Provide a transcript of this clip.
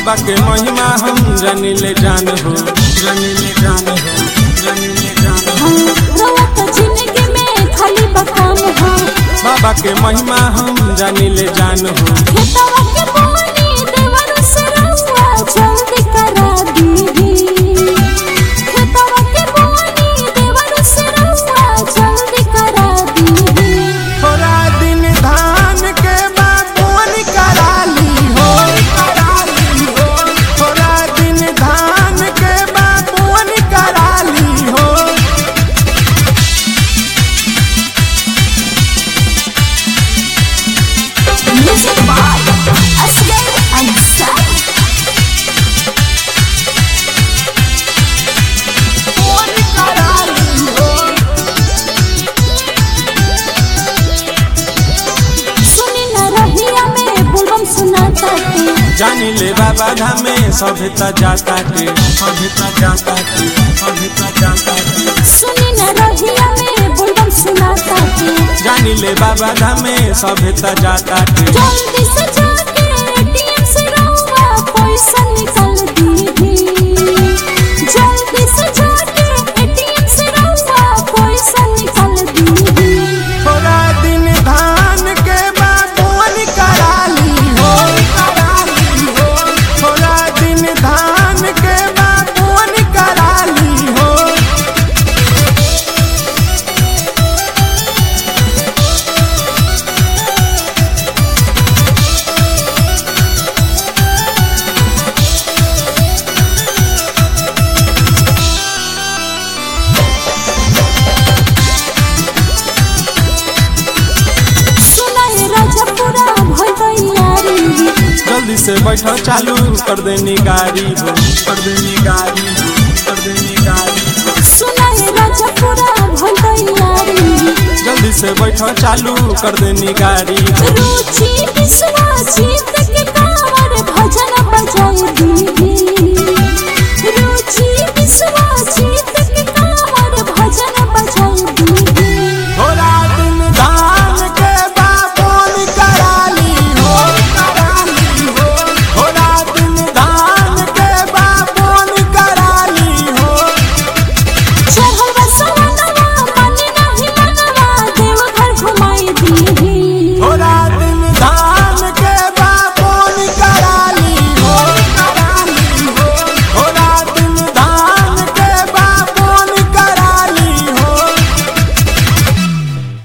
बाबा के महिमा हम जानिले जान हो जानिले जान हो जानिले जान हो रोवत जिंदगी में खाली बकाम हो बाबा के महिमा हम जानिले जान हो खेतवा के पानी देवर से रहुआ जल्दी करा दीदी खेतवा के पानी देवर से रहुआ जल्दी करा दीदी थोड़ा दिन धान के बागवान कराली हो कराली हो थोड़ा दिन धान के बागवान कराली हो Music by Asghar Ansari सुनी न रहिया में बुलबम सुनाता के जानिले बाबा धामे सभे त जाता के सभे त जाता के सभे त जाता के सुनी न रहिया में बुलबम सुनाता के जानिले बाबा धामे सभे त जाता के जल्दी से जाके एटीएम से रहुआ पैसा निकाल दीदी जल्दी से जाके एटीएम से रहुआ पैसा निकाल दीदी थोड़ा दिन धान के बागवान कराली हो कराली हो थोड़ा दिन धान के बागवान कराली हो सुना है राजा पूरा भई तैयारी जल्दी से बैठो चालू कर देनी गाड़ी हो कर देनी गाड़ी हो कर देनी गाड़ी हो सुना है राजा पूरा भई तैयारी जल्दी से बैठो चालू कर देनी गाड़ी हो रुचि विश्वास जीत के